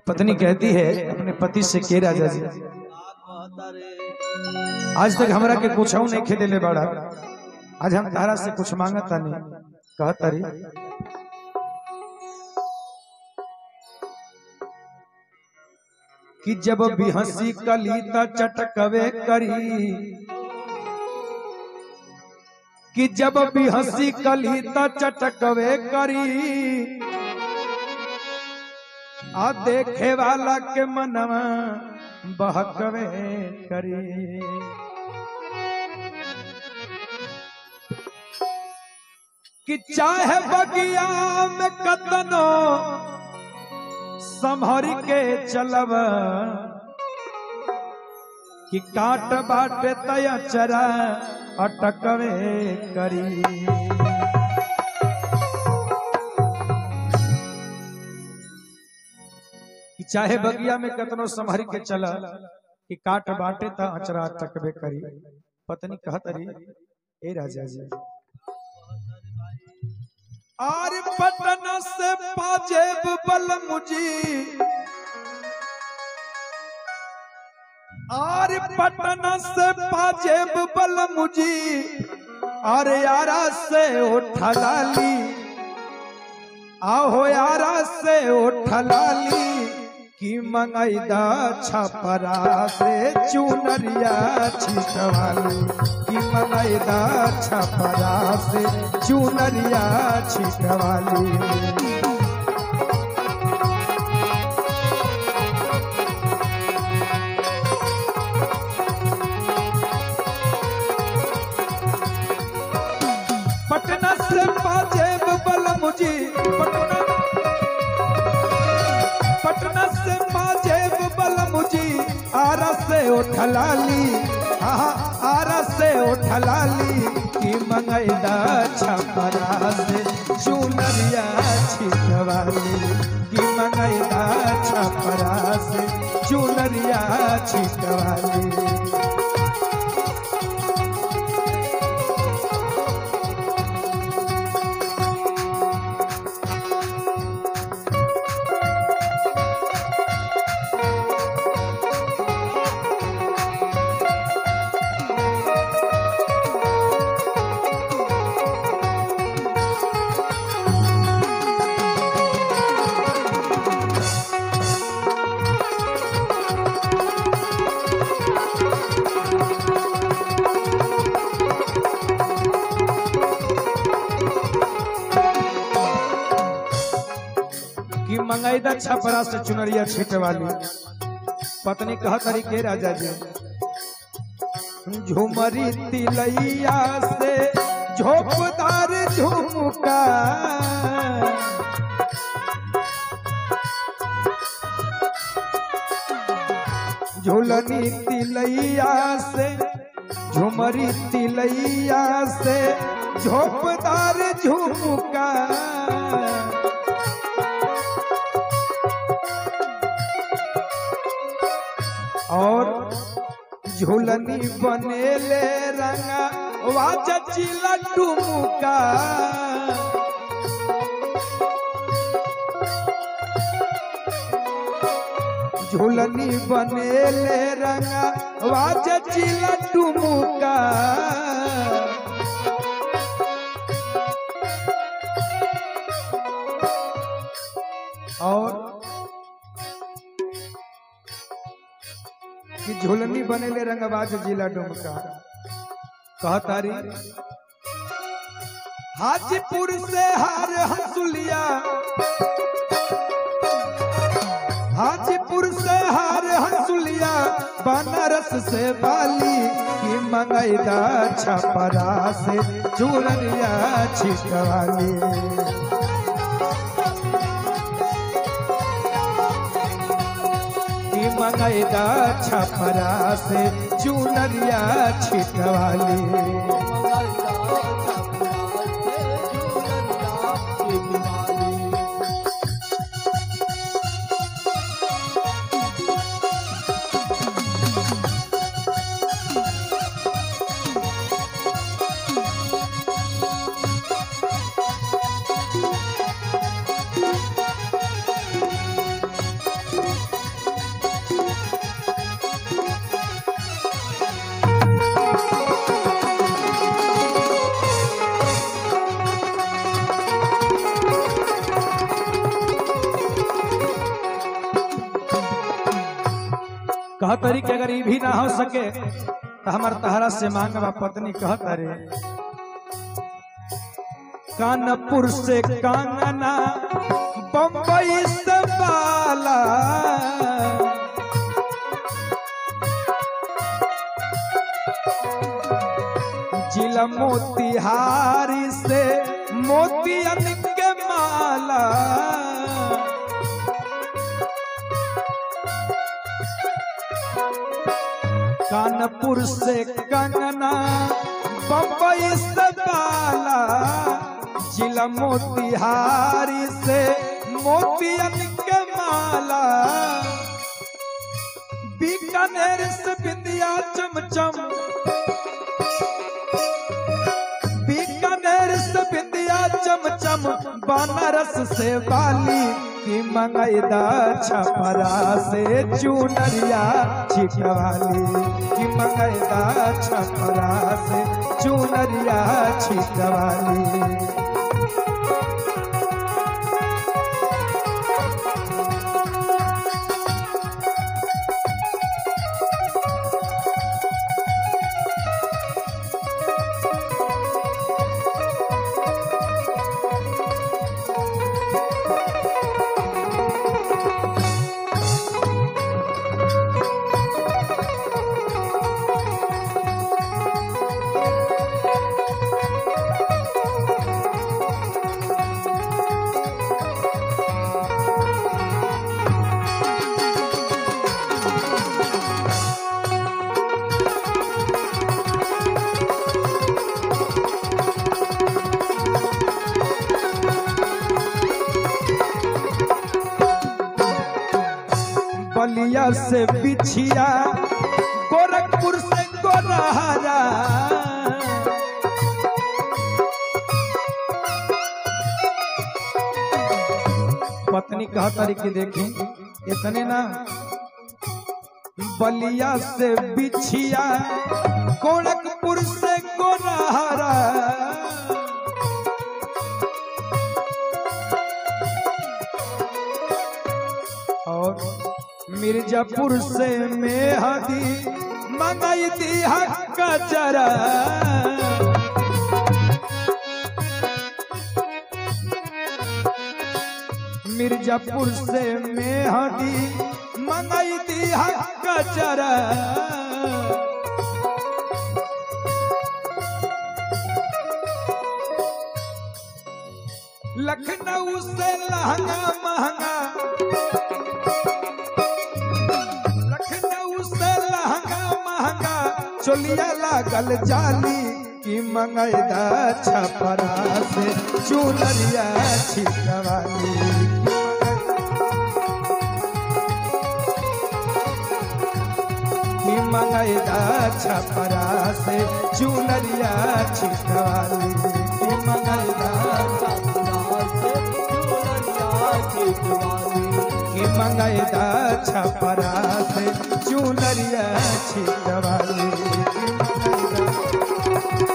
पत्नी कहती है अपने पति से के राजा जी आज तक हमरा के कुछ नहीं खेदे ले बड़ा आज हम तारा से कुछ मांगता नहीं कहता री कि जब भी हंसी कलीता चटकवे करी कि जब भी हंसी कलीता चटकवे करी आ देखे वाला के मनवा बहकवे करी कि चाहे बगिया में कतनो संभर के चलब कि काट बाटे तया चरा अटकवे करी कि चाहे बगिया में कतनो संभर के चल कि काट बाटे त अचरा अटकवे करी पत्नी कहत रही ए राजा जी आर पटना से पाजेब बल मुझी आर पटना से पाजेब बल मुझी अरे यारा से उठलाली आहो यारा से उठलाली की मंगैदा छपरा से चुनरिया छिटवाली की मंगैदा छपरा से चुनरिया छिटवाली पटना से पाजेब बल मुझी पटना पटना से पाजेब बल मुझी आरा से उठलाली आहा आरा से उठलाली की मंगैदा छपरा से चुनरिया छिटवाली की मंगैदा छपरा से चुनरिया छिटवाली कि मंगैदा छपरा से चुनरिया छीटे वाली पत्नी कह तरीके राजा जी झुमरी तिलैया से झोपदार झुमका झुलनी तिलैया से झुमरी तिलैया से झोपदार झुमका और झूलनी बनेले रंगा वाची लड्डू मुका झूलनी बनेले रंगा वाची लड्डू मुका और कि झुलनी बनेले रंगबाज जिला डुमका कहतारी हाजीपुर से हार हंसुलिया हाजीपुर से हार हंसुलिया बनारस से बाली की मंगैदा छपरा से चूरनिया छिटवाली की मंगैदा छपरा से चुनरिया छिटवाली कह तरी कि अगर ये भी ना हो सके तो हमार तहरा से मांगवा पत्नी कहत रे कानपुर से कांगना बम्बई से बाला जिला मोतिहारी से मोतियन के माला कानपुर से कंगना बम्बई से बाला जिला मोतिहारी से मोतियन के माला बीकानेर से बिंदिया चमचम बीकानेर से बिंदिया चमचम बनारस से बाली की मंगैदा छपरा से चुनरिया छिटवाली की मंगैदा छपरा से चुनरिया छिटवाली बलिया से बिछिया गोरखपुर से गोरहरा पत्नी कहा तारी की देखी इतने ना बलिया से बिछिया गोरखपुर से गोरहरा और मिर्जापुर से मेहदी मंगाई दी हक जरा मिर्जापुर से मेहदी मंगाई दी हक जरा लखनऊ से लहंगा महंगा लखनऊ से लहंगा महंगा चोलिया लागल जाली की मंगैदा छपरा से चुनरिया छिटवाली की मंगैदा छपरा से चुनरिया छिटवाली की मंगैदा की मंगैदा छपरा से चुनरिया छिटवाली की मंगैदा